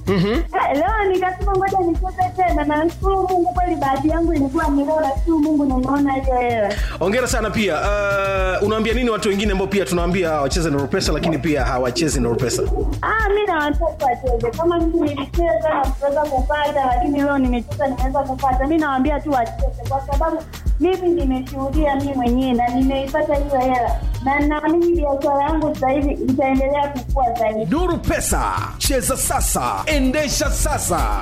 Eh, leo nikasema ngoja nicheze tena na nashukuru mungu kweli bahati yangu ilikuwa ni leo nashukuru mungu nimeona hiyo hela ongera sana pia uh, unaambia nini watu wengine ambao pia tunawaambia wacheze na rupesa lakini pia hawachezi na rupesa Ah, mi na watoto wacheze kama mimi nilicheza na kuweza kupata lakini leo nimecheza nimeweza kupata mi nawaambia tu wacheze kwa sababu mimi nimeshuhudia mi mwenyewe na nimeipata hiyo hela na naamini biashara yangu sasa hivi itaendelea kukua zaidi nuru pesa cheza sasa endesha sasa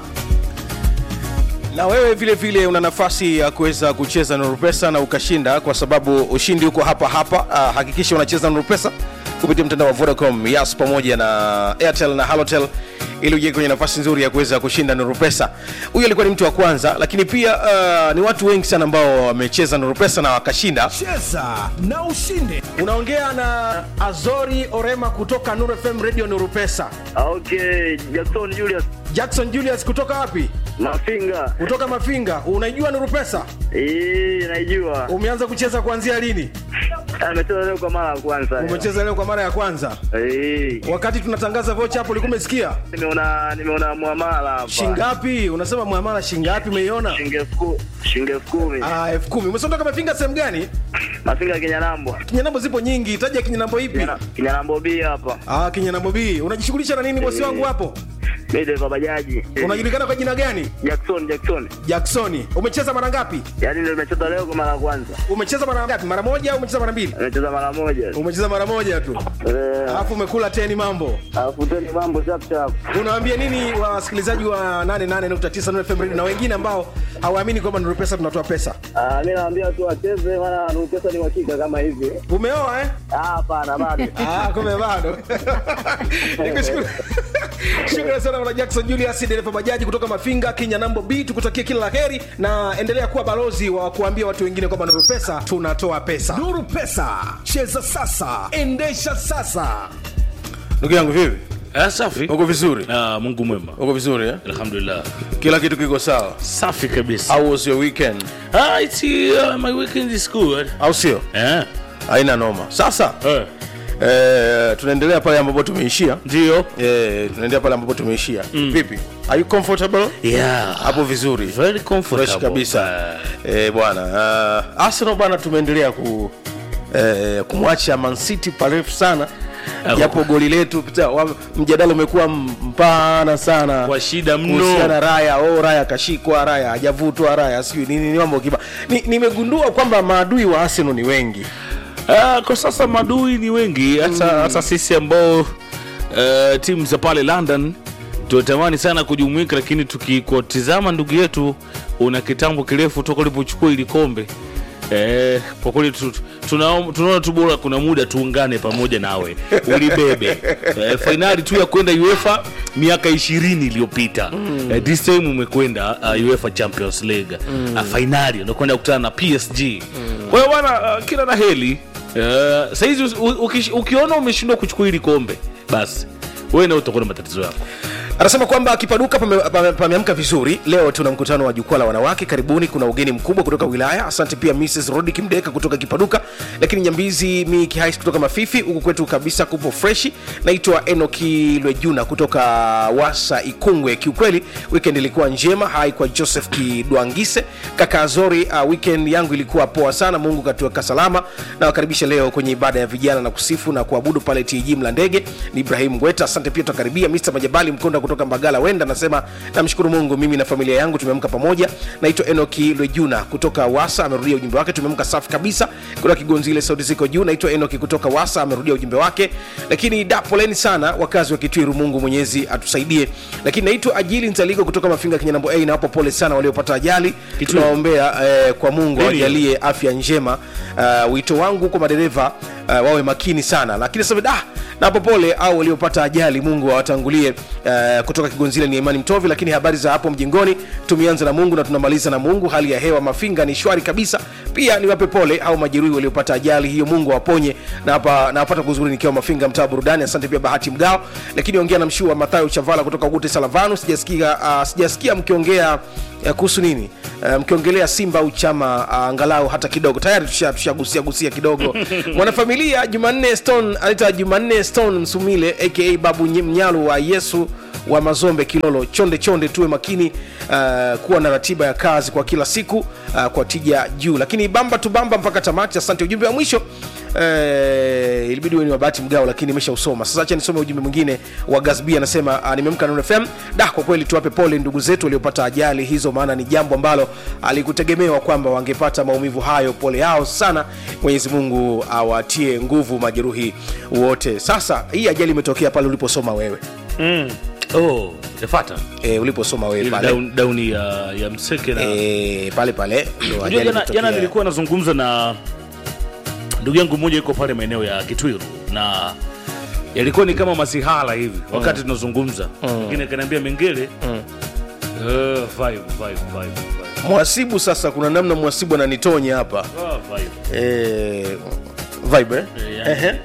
na wewe vile vile una nafasi ya kuweza kucheza na rupesa na ukashinda kwa sababu ushindi uko hapa hapa uh, hakikisha unacheza na rupesa kupitia mtandao wa vodacom yas pamoja na airtel na halotel ili uje kwenye nafasi nzuri ya kuweza kushinda nuru pesa huyu alikuwa ni mtu wa kwanza lakini pia uh, ni watu wengi sana ambao wamecheza nuru pesa na wakashinda cheza na ushinde unaongea na azori orema kutoka nuru fm radio nuru pesa Okay, Jackson Julius jackson julius kutoka wapi Mafinga. kutoka mafinga unaijua nuru pesa Eh, naijua. umeanza kucheza kuanzia lini Amecheza leo kwa mara ya kwanza. umecheza leo kwa mara ya kwanza Eh, wakati tunatangaza vocha hapo ulikuwa umesikia nimeona nimeona muamala hapa. shingapi unasema mwamala shingapi umeiona Shilingi elfu ku- shilingi elfu kumi. Ah, elfu kumi umesondoka mafinga sehemu gani Mafinga Kinyanambo. kinyanambo zipo nyingi taja kinyanambo ipi Kinyana- Kinyanambo B hapa. ah, kinyanambo b unajishughulisha na nini bosi wangu hapo Mimi dereva bajaji. unajulikana kwa jina gani Jackson Jackson. jacksoni umecheza mara ngapi Yaani ndio nimecheza leo kwa mara ya kwanza. umecheza mara ngapi mara moja au umecheza mara mbili Nimecheza mara moja. umecheza mara moja tu Eh, alafu umekula teni mambo alafu tena mambo chap chap. unawaambia nini wasikilizaji wa 88.9 Nuru FM Radio na wengine ambao hawaamini kwamba Nuru Pesa tunatoa pesa Ah, mimi naambia tu wacheze maana Nuru pesa ni uhakika kama hivi. umeoa eh? Ah, hapana bado. Ah, kumbe bado nikushukuru shukrani sana bwana jackson julius dereva bajaji kutoka mafinga kenya nambo b tukutakie kila la heri na endelea kuwa balozi wa kuambia watu wengine kwamba nuru pesa tunatoa pesa nuru pesa cheza sasa endesha sasa ndugu yangu vipi Ah, safi uko vizuri ah, mungu mwema uko vizuri eh? alhamdulillah kila kitu kiko sawa safi kabisa how was your weekend ah, it's, uh, my weekend is good au sio eh. haina noma sasa Eh. eh, tunaendelea pale ambapo tumeishia ndio eh, tunaendelea pale ambapo tumeishia mm. vipi are you comfortable yeah. hapo vizuri very comfortable fresh kabisa eh, bwana uh, arsenal bwana tumeendelea ku eh, kumwacha man city parefu sana Ah, japo goli letu pita- wa- mjadala umekuwa m- mpana sana Kwa shida mno. kuhusiana raya oh, raya kashikwa raya hajavutwa raya sijui nini ni mambo kiba Ni- nimegundua kwamba maadui wa arsenal ni wengi Ah, kwa sasa madui ni wengi hata hata sisi ambao uh, timu za pale london tunatamani sana kujumuika lakini tukikutizama ndugu yetu una kitambo kirefu toka ulipochukua ili kombe Eh, kwa kweli tu- tunao- tunaona tu bora kuna muda tuungane pamoja nawe ulibebe eh, fainali tu ya kwenda uefa miaka ishirini iliyopita mm. eh, this time umekwenda uh, uefa champions league mm. uh, fainali unakwenda kukutana na psg mm. kwa hiyo bwana uh, kila la heli uh, sahizi uki, ukiona umeshindwa kuchukua hili kombe basi wewe na utakuwa na matatizo yako anasema kwamba kipaduka pame- pame- pameamka vizuri leo tuna mkutano wa jukwaa la wanawake karibuni kuna ugeni mkubwa kutoka wilaya asante pia mrs rodi kimdeka kutoka kipaduka lakini nyambizi mi kihais kutoka mafifi huku kwetu kabisa kupo freshi naitwa enoki lwejuna kutoka wasa ikungwe kiukweli weekend ilikuwa njema hai kwa joseph kidwangise kaka azori uh, weekend yangu ilikuwa poa sana mungu katuweka salama na wakaribisha leo kwenye ibada ya vijana na kusifu na kuabudu pale tg mla ndege ni ibrahim ngweta asante pia tutakaribia mr majabali mkonda kutoka mbagala wenda anasema namshukuru mungu mimi na familia yangu tumeamka pamoja naitwa enoki lwejuna kutoka wasa amerudia ujumbe wake tumeamka safi kabisa kutoka kigonzile sauti ziko juu naitwa enoki kutoka wasa amerudia ujumbe wake lakini da poleni sana wakazi wa kitwiru mungu mwenyezi atusaidie lakini naitwa ajili nzaliko kutoka mafinga kinyanambo a nawapo pole sana waliopata ajali tunawaombea eh, kwa mungu Nini? awajalie afya njema uh, wito wangu kwa madereva uh, wawe makini sana lakini sasa da napo pole au waliopata ajali mungu awatangulie uh, kutoka kigonzile ni imani mtovi lakini habari za hapo mjingoni tumeanza na mungu na tunamaliza na mungu hali ya hewa mafinga ni shwari kabisa pia niwape pole au majeruhi waliopata ajali hiyo mungu awaponye na hapa nawapata kuzuri nikiwa mafinga mtaa wa burudani asante pia bahati mgao lakini ongea na mshuu wa mathayo chavala kutoka gute salavanu sijasikia uh, sijasikia mkiongea uh, kuhusu nini uh, mkiongelea simba au chama uh, angalau hata kidogo tayari tusha- tushagusia gusia kidogo mwanafamilia jumanne stone anaita jumanne stone msumile aka babu Nye- mnyalu wa yesu wa mazombe kilolo chonde chonde tuwe makini uh, kuwa na ratiba ya kazi kwa kila siku uh, kwa tija juu lakini bamba tu bamba mpaka tamati asante ujumbe wa mwisho Eh, ilibidi uwe ni wabahati mgao lakini imeshausoma sasa acha nisome ujumbe mwingine wa gasb anasema uh, nimeamka na fm da kwa kweli tuwape pole ndugu zetu waliopata ajali hizo maana ni jambo ambalo alikutegemewa kwamba wangepata maumivu hayo pole yao sana mwenyezi mungu awatie nguvu majeruhi wote sasa hii ajali imetokea pale uliposoma wewe oh, yafata e, uliposoma wewe ile pale down, down ya, ya mseke na e, pale pale ndio Unajua ajali jana, imetokea. jana nilikuwa nazungumza na ndugu yangu mmoja yuko pale maeneo ya Kitwiru na yalikuwa ni kama masihala hivi wakati tunazungumza mwingine kaniambia mengele Eh, five, five, five, five. mwasibu sasa kuna namna mwasibu ananitonya hapa Ah, five. e, vibe eh? Eh, yani. Ehe.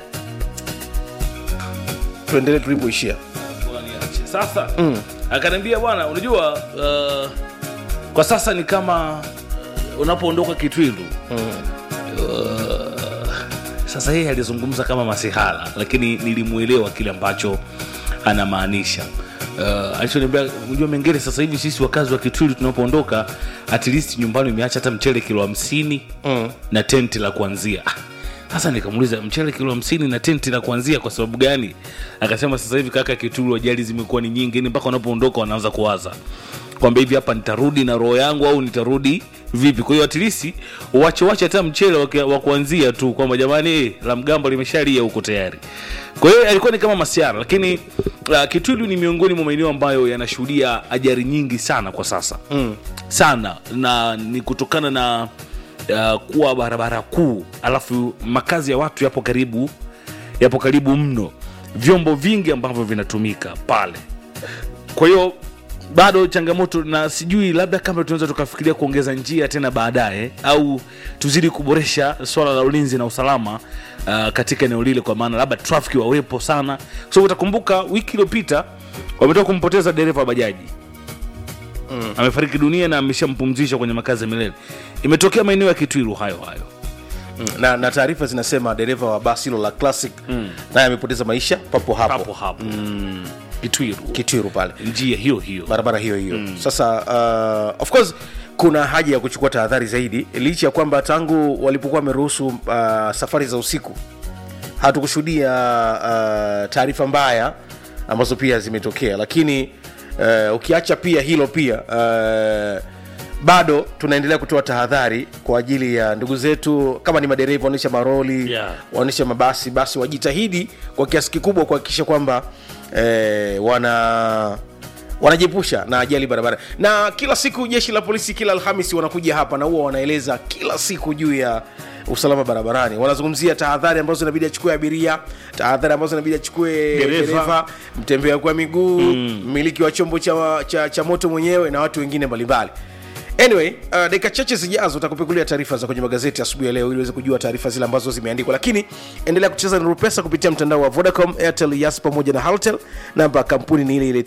tuendelee tulipoishia Bwana niache. sasa akaniambia bwana unajua uh, kwa sasa ni kama uh, unapoondoka kitwilu uh, sasa yeye alizungumza kama masihala lakini nilimwelewa kile ambacho anamaanisha uh, alichoniambia unajua mengine sasa hivi sisi wakazi wa kitwilu tunapoondoka at least nyumbani umeacha hata mchele kilo hamsini mm. na tenti la kuanzia Ah, sasa nikamuuliza mchele kilo hamsini na tenti la kuanzia kwa sababu gani akasema sasa hivi kaka kitulu ajali zimekuwa ni nyingi ni mpaka wanapoondoka wanaanza kuwaza kwamba hivi hapa nitarudi na roho yangu au nitarudi vipi kwa hiyo atilisi uwache wache hata mchele wa kia- wa kuanzia tu kwamba jamani eh, la mgambo limeshalia huko tayari kwa hiyo alikuwa ni kama masiara lakini uh, kitwilu ni miongoni mwa maeneo ambayo yanashuhudia ajali nyingi sana kwa sasa mm. sana na ni kutokana na uh, kuwa barabara kuu alafu makazi ya watu yapo karibu yapo karibu mno vyombo vingi ambavyo vinatumika pale kwa hiyo bado changamoto na sijui labda kama tunaweza tukafikiria kuongeza njia tena baadaye au tuzidi kuboresha swala la ulinzi na usalama uh, katika eneo lile kwa maana labda trafiki wawepo sana kwa sababu utakumbuka wiki iliyopita wametoka kumpoteza dereva wa bajaji mm. amefariki dunia na ameshampumzisha kwenye makazi ya milele imetokea maeneo ya kitwiru hayo hayo na, na taarifa zinasema dereva wa basi hilo la classic mm. naye amepoteza maisha papo hapo, hapo hapo mm. kitwiru kitwiru pale njia hiyo hiyo barabara hiyo hiyo mm. sasa uh, of course kuna haja ya kuchukua tahadhari zaidi licha ya kwamba tangu walipokuwa wameruhusu uh, safari za usiku hatukushuhudia uh, taarifa mbaya ambazo pia zimetokea lakini uh, ukiacha pia hilo pia uh, bado tunaendelea kutoa tahadhari kwa ajili ya ndugu zetu kama ni madereva waonyesha maroli Yeah. waonyesha mabasi basi wajitahidi kwa kiasi kikubwa kuhakikisha kwamba eh, wana wanajiepusha na ajali barabara na kila siku jeshi la polisi kila alhamisi wanakuja hapa na huwa wanaeleza kila siku juu ya usalama barabarani wanazungumzia tahadhari ambazo inabidi achukue abiria tahadhari ambazo inabidi achukue Dereva. dereva mtembea kwa miguu mmiliki wa chombo cha, cha, cha moto mwenyewe na watu wengine mbalimbali anyway uh, dakika chache zijazo utakupekulia taarifa za kwenye magazeti asubuhi ya leo ili uweze kujua taarifa zile ambazo zimeandikwa lakini endelea kucheza na rupesa kupitia mtandao wa vodacom airtel yas pamoja na haltel namba ya kampuni ni ile ile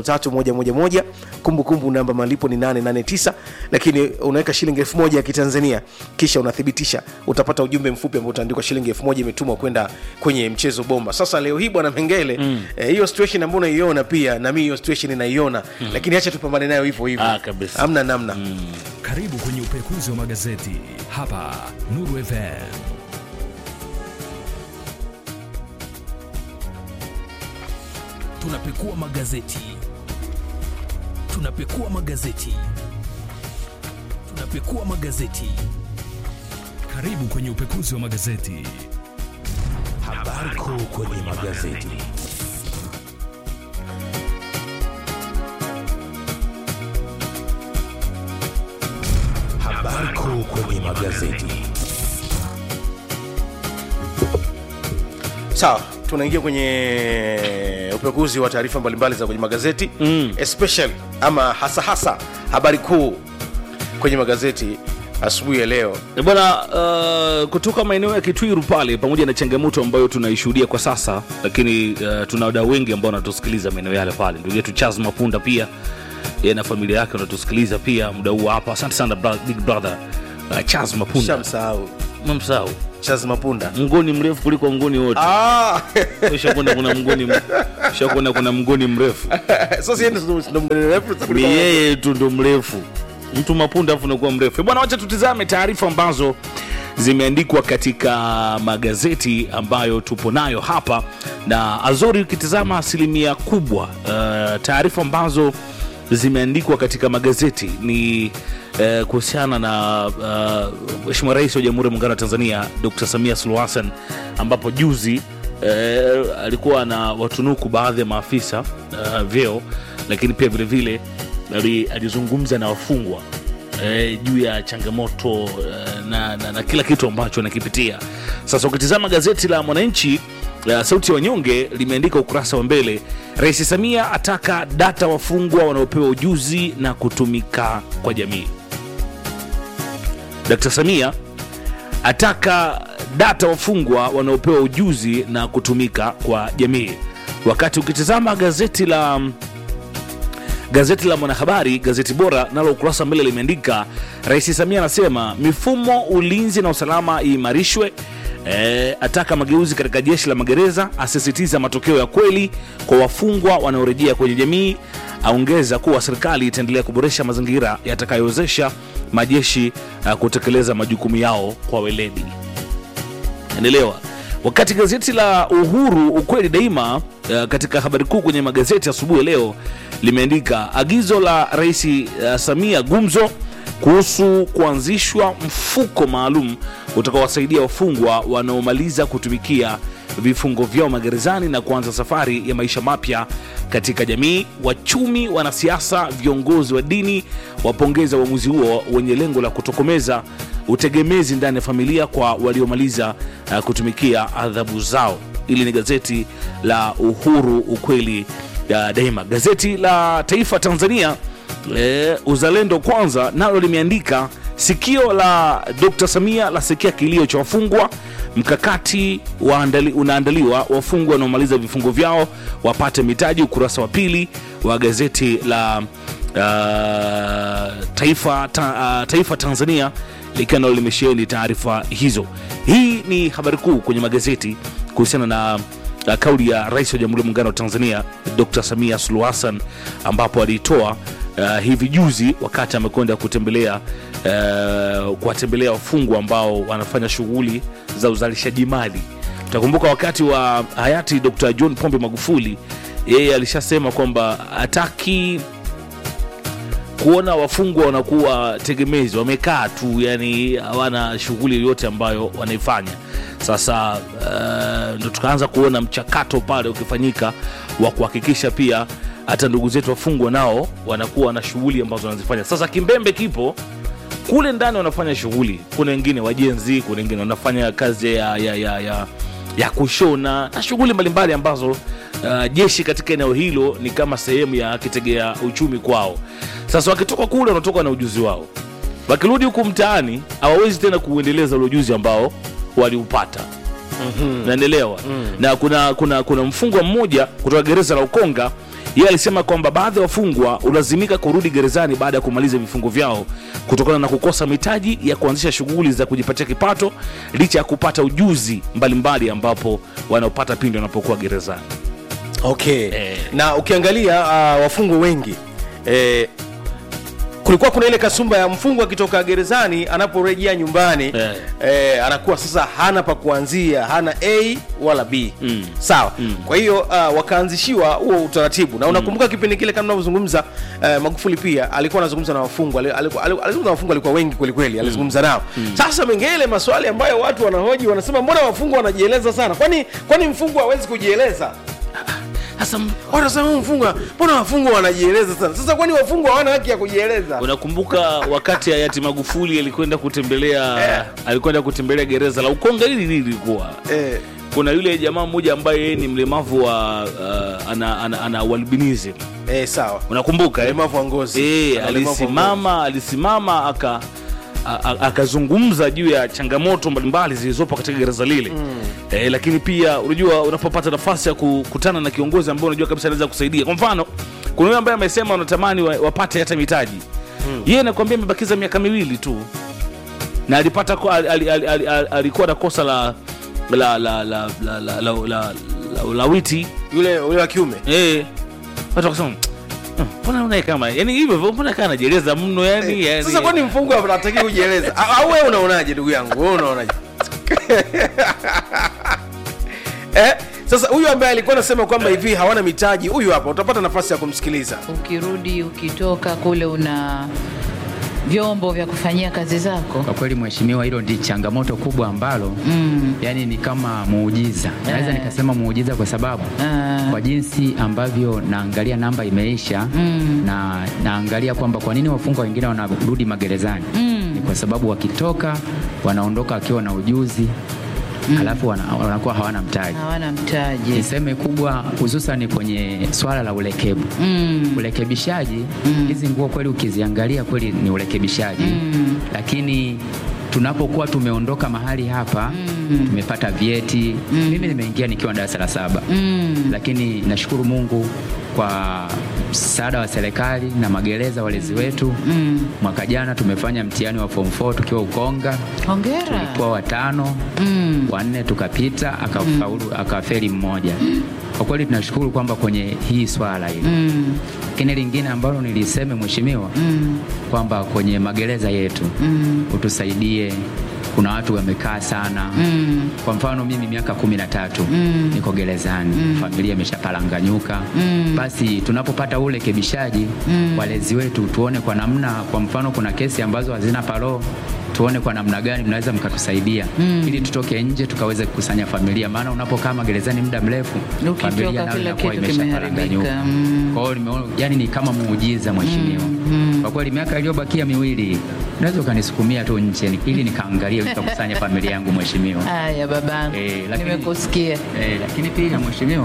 553111 kumbukumbu namba malipo ni 889 lakini unaweka shilingi 1000 ya kitanzania kisha unathibitisha utapata ujumbe mfupi ambao utaandikwa shilingi 1000 imetumwa kwenda kwenye mchezo bomba sasa leo hii bwana mengele mm. eh, hiyo situation ambayo unaiona pia na mimi hiyo situation inaiona mm. lakini acha tupambane nayo hivyo hivyo Ah, kabisa. hamna namna mm. Karibu kwenye upekuzi wa magazeti hapa Nuru FM. Tunapekua magazeti, tunapekua magazeti, tunapekua magazeti. Karibu kwenye upekuzi wa magazeti. Habari kuu kwenye magazeti. Habari kuu kwenye magazeti. sawa tunaingia kwenye upekuzi wa taarifa mbalimbali za kwenye magazeti mm. especially ama hasa hasa habari kuu kwenye magazeti asubuhi ya leo E bwana uh, kutoka maeneo ya kitwiru pale pamoja na changamoto ambayo tunaishuhudia kwa sasa lakini uh, tuna wadau wengi ambao wanatusikiliza maeneo yale pale ndugu yetu charles mapunda pia yeye na familia yake wanatusikiliza pia muda huu hapa asante sana bra- big brother uh, charles mapunda shamsahau mamsau Charles Mapunda mngoni mrefu kuliko mngoni wote ah ushakwenda kuna mngoni ushakwenda kuna mngoni mrefu sasa yeye ndo ndo mgeni refu ni kuliko- yeye tu ndo mrefu mtu mapunda afu nakuwa mrefu bwana wacha tutizame taarifa ambazo zimeandikwa katika magazeti ambayo tupo nayo hapa na azori ukitizama asilimia kubwa uh, taarifa ambazo zimeandikwa katika magazeti ni uh, kuhusiana na uh, mheshimiwa rais wa jamhuri ya muungano wa tanzania dr samia suluhu hassan ambapo juzi eh, alikuwa na watunuku baadhi ya maafisa uh, vyeo lakini pia vile vile ali- alizungumza na wafungwa eh, juu ya changamoto eh, na, na, na kila kitu ambacho anakipitia sasa ukitizama gazeti la mwananchi uh, sauti ya wanyonge limeandika ukurasa wa mbele rais samia ataka data wafungwa wanaopewa ujuzi na kutumika kwa jamii dkt samia ataka data wafungwa wanaopewa ujuzi na kutumika kwa jamii wakati ukitizama gazeti la gazeti la mwanahabari gazeti bora nalo ukurasa wa mbele limeandika rais samia anasema mifumo ulinzi na usalama iimarishwe E, ataka mageuzi katika jeshi la magereza asisitiza matokeo ya kweli kwa wafungwa wanaorejea kwenye jamii aongeza kuwa serikali itaendelea kuboresha mazingira yatakayowezesha majeshi uh, kutekeleza majukumu yao kwa weledi endelewa wakati gazeti la uhuru ukweli daima uh, katika habari kuu kwenye magazeti asubuhi ya leo limeandika agizo la rais uh, samia gumzo kuhusu kuanzishwa mfuko maalum utakaowasaidia wafungwa wanaomaliza kutumikia vifungo vyao magerezani na kuanza safari ya maisha mapya katika jamii wachumi wanasiasa viongozi wa dini wapongeza uamuzi huo wenye lengo la kutokomeza utegemezi ndani ya familia kwa waliomaliza uh, kutumikia adhabu zao ili ni gazeti la uhuru ukweli uh, daima gazeti la taifa tanzania e, uzalendo kwanza nalo limeandika sikio la dr samia lasikia kilio cha wafungwa mkakati waandali, unaandaliwa wafungwa wanaomaliza vifungo vyao wapate mitaji ukurasa wa pili wa gazeti la uh, taifa, ta, uh, taifa tanzania likiwa nalo limesheheni taarifa hizo hii ni habari kuu kwenye magazeti kuhusiana na uh, kauli ya rais wa jamhuri ya muungano wa tanzania dr samia suluhu hassan ambapo aliitoa uh, hivi juzi wakati amekwenda kutembelea uh, kuwatembelea wafungwa ambao wanafanya shughuli za uzalishaji mali utakumbuka wakati wa hayati dr john pombe magufuli yeye alishasema kwamba hataki kuona wafungwa wanakuwa tegemezi wamekaa tu yani hawana shughuli yoyote ambayo wanaifanya sasa uh, ndo tukaanza kuona mchakato pale ukifanyika wa kuhakikisha pia hata ndugu zetu wafungwa nao wanakuwa na shughuli ambazo wanazifanya sasa kimbembe kipo kule ndani wanafanya shughuli kuna wengine wajenzi kuna wengine wanafanya kazi ya, ya, ya, ya, ya kushona na shughuli mbalimbali ambazo uh, jeshi katika eneo hilo ni kama sehemu ya kitegea uchumi kwao sasa wakitoka kule wanatoka na ujuzi wao wakirudi huku mtaani hawawezi tena kuuendeleza ule ujuzi ambao waliupata mm-hmm. naendelewa mm. na kuna, kuna, kuna mfungwa mmoja kutoka gereza la ukonga yeye alisema kwamba baadhi ya wafungwa hulazimika kurudi gerezani baada ya kumaliza vifungo vyao kutokana na kukosa mitaji ya kuanzisha shughuli za kujipatia kipato licha ya kupata ujuzi mbalimbali ambapo wanaopata pindi wanapokuwa gerezani okay Eh. na ukiangalia uh, wafungwa wengi eh, kulikuwa kuna ile kasumba ya mfungwa akitoka gerezani anaporejea nyumbani Eh. eh, anakuwa sasa hana pa kuanzia hana a wala b Mm. sawa kwa hiyo uh, wakaanzishiwa huo utaratibu na unakumbuka kipindi kile kama unavyozungumza uh, magufuli pia alikuwa anazungumza na wafungwa ali- alikuwa- ali- alizungumza na wafungwa alikuwa wengi kwelikweli alizungumza nao sasa mengine maswali ambayo watu wanahoji wanasema mbona wafungwa wanajieleza sana kwani kwani mfungwa hawezi kujieleza sasa m- wanasema "Huyu mfungwa mbona wafungwa wanajieleza sana sasa kwani wafungwa hawana haki ya kujieleza unakumbuka wakati hayati magufuli alikwenda kutembelea Eh. alikwenda kutembelea gereza la ukonga hili hili lilikuwa eh, kuna yule jamaa mmoja ambaye yeye ni mlemavu wa uh, ana, ana, ana walbinism eh, sawa unakumbuka eh? ulemavu wa ngozi Eh, Ana ulemavu wa ngozi. alisimama alisimama aka a- a- akazungumza juu ya changamoto mbalimbali zilizopo katika gereza lile mm. eh, lakini pia unajua unapopata nafasi ya kukutana na kiongozi ambaye unajua kabisa anaweza kusaidia kwa mfano kuna yule ambaye amesema wanatamani wa- wapate hata mitaji mm. yeye anakuambia amebakiza miaka miwili tu na alipata ko- al- al- al- al- al- alikuwa na kosa la la la la la la la la la ulawiti yule yule wa kiume eh watu wakasema "Hmm, mbona unaye kama yani hivyo hivyo, mbona kana najieleza mno yani, yani sasa kwani mfungwa anataki kujieleza A- au wewe unaonaje ndugu yangu wewe unaonaje eh? sasa huyu ambaye alikuwa anasema kwamba hivi hawana mitaji huyu hapa utapata nafasi ya kumsikiliza ukirudi ukitoka kule una vyombo vya kufanyia kazi zako Kwa kweli mheshimiwa, hilo ndi changamoto kubwa ambalo mm. yani ni kama muujiza, naweza Eh. nikasema muujiza kwa sababu Ah. kwa jinsi ambavyo naangalia namba imeisha mm. na naangalia kwamba kwa nini wafungwa wengine wanarudi magerezani mm. ni kwa sababu wakitoka wanaondoka wakiwa na ujuzi mm. alafu wana, wanakuwa hawana mtaji. hawana mtaji Niseme kubwa hususan kwenye swala la ulekebu mm. urekebishaji hizi nguo kweli ukiziangalia kweli ni urekebishaji mm. lakini tunapokuwa tumeondoka mahali hapa mm. tumepata vyeti mm. mimi nimeingia nikiwa darasa la saba mm. lakini nashukuru mungu kwa msaada wa serikali na magereza walezi wetu mm. mwaka jana tumefanya mtihani wa form 4 tukiwa ukonga hongera tulikuwa watano Mm. wanne tukapita akafaulu akafeli mmoja kwa kweli tunashukuru kwamba kwenye hii swala hili Mm. lakini lingine ambalo niliseme mheshimiwa mm. kwamba kwenye magereza yetu mm. utusaidie kuna watu wamekaa sana mm. kwa mfano mimi miaka kumi na tatu mm. niko gerezani mm. familia imeshapalanganyuka mm. basi tunapopata ule kebishaji mm. walezi wetu tuone kwa namna kwa mfano kuna kesi ambazo hazina paroo tuone kwa namna gani mnaweza mkatusaidia mm. ili tutoke nje tukaweze kukusanya familia maana unapokaa magerezani muda mrefu Ukitoka familia nayo kila inakuwa kitu imeshapalanganyuka kimeharibika. Mm. kwa hiyo nimeona yani ni kama muujiza mheshimiwa kwa kweli miaka iliyobakia miwili unaweza ukanisukumia tu nje ni- ili nikaangalia nikakusanya familia yangu mheshimiwa haya babangu Eh, lakini- nimekusikia eh, lakini pia mheshimiwa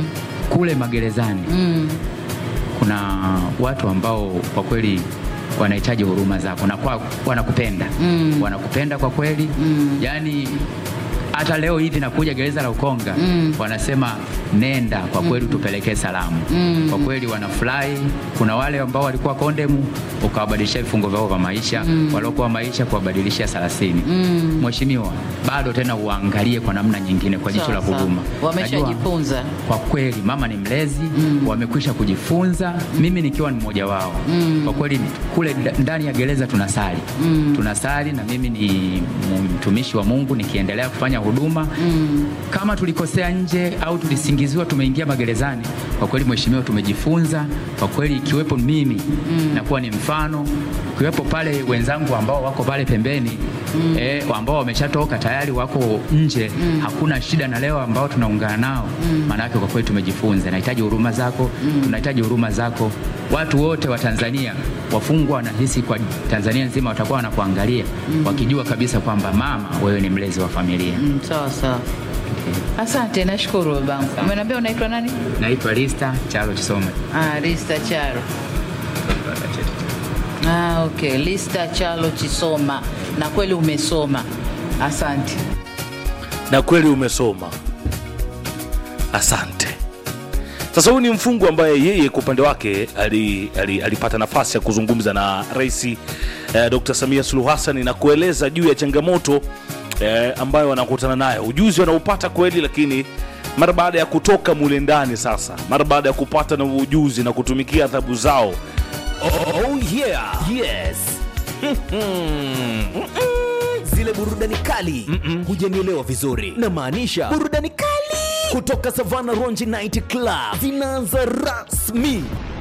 kule magerezani mm. kuna watu ambao kwa kweli wanahitaji huruma zako na kwa, wanakupenda mm. wanakupenda kwa kweli mm. yani hata leo hivi nakuja gereza la Ukonga mm. wanasema nenda kwa kweli utupelekee salamu mm. kwa kweli wanafurahi. Kuna wale ambao walikuwa kondemu ukawabadilishia vifungo vyao vya maisha mm. waliokuwa maisha kuwabadilishia thelathini mm. Mheshimiwa, bado tena uangalie kwa namna nyingine kwa jicho la Sawa, sawa. huruma. Wameshajifunza. Najua kwa kweli mama ni mlezi mm. wamekwisha kujifunza mimi nikiwa ni mmoja wao mm. kwa kweli kule nda- ndani ya gereza tunasali mm. tunasali na mimi ni mtumishi wa Mungu nikiendelea kufanya huduma mm. kama tulikosea nje au tulisingiziwa tumeingia magerezani kwa kweli mheshimiwa tumejifunza kwa kweli ikiwepo mimi mm. nakuwa ni mfano ikiwepo pale wenzangu ambao wako pale pembeni mm. eh, ambao wameshatoka tayari wako nje mm. hakuna shida na leo ambao tunaungana nao maanake kwa kweli tumejifunza nahitaji huruma zako mm. tunahitaji huruma zako watu wote wa tanzania wafungwa wanahisi kwa tanzania nzima watakuwa wanakuangalia mm. wakijua kabisa kwamba mama wewe ni mlezi wa familia Mm, sawa sawa asante nashukuru babangu umeniambia unaitwa nani naitwa lista chalo chisome ah, lista charo ah, okay lista chalo chisoma na kweli umesoma asante na kweli umesoma asante sasa huyu ni mfungwa ambaye yeye kwa upande wake ali, ali, alipata nafasi ya kuzungumza na rais eh, dr samia suluhu hassan na kueleza juu ya changamoto eh, ambayo wanakutana nayo ujuzi wanaupata kweli lakini mara baada ya kutoka mule ndani sasa mara baada ya kupata na ujuzi na kutumikia adhabu zao Oh yeah. Yes. Zile burudani kali hujanielewa vizuri, na maanisha burudani kali kutoka Savana Ronji Night Club zinaanza rasmi.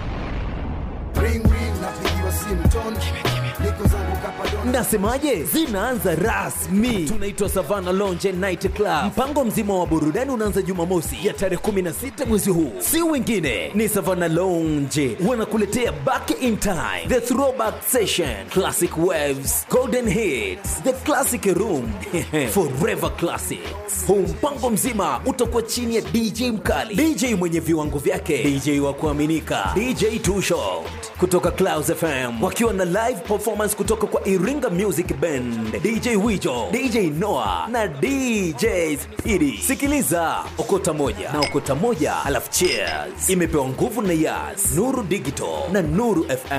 Nasemaje? Zinaanza rasmi. Tunaitwa Savana Lounge and Night Club. Mpango mzima wa burudani unaanza Jumamosi ya tarehe 16 mwezi huu, si wengine ni Savana Lounge wanakuletea Back in Time, The Throwback Session, Classic Waves, Golden Hits, The Classic Room, Forever Classics. Huu mpango mzima utakuwa chini ya DJ mkali, DJ mwenye viwango vyake, DJ wa kuaminika, DJ Too Short kutoka Clouds FM wakiwa na live performance kutoka kwa Iringa Music Band, DJ Wijo, DJ Noah na DJ Speedy. Sikiliza okota moja na okota moja, alafu cheers. Imepewa nguvu na Yas, Nuru Digital na Nuru FM.